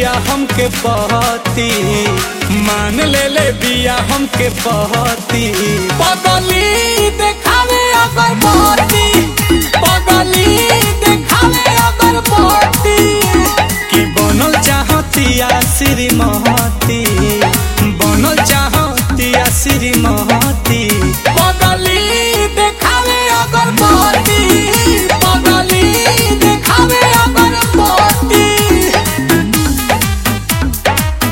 बिया हमके बहती मान ले ले बिया हमके बहती पगली देखावे अगर बहती पगली देखावे अगर बहती कि बनल चाहती आ श्रीमती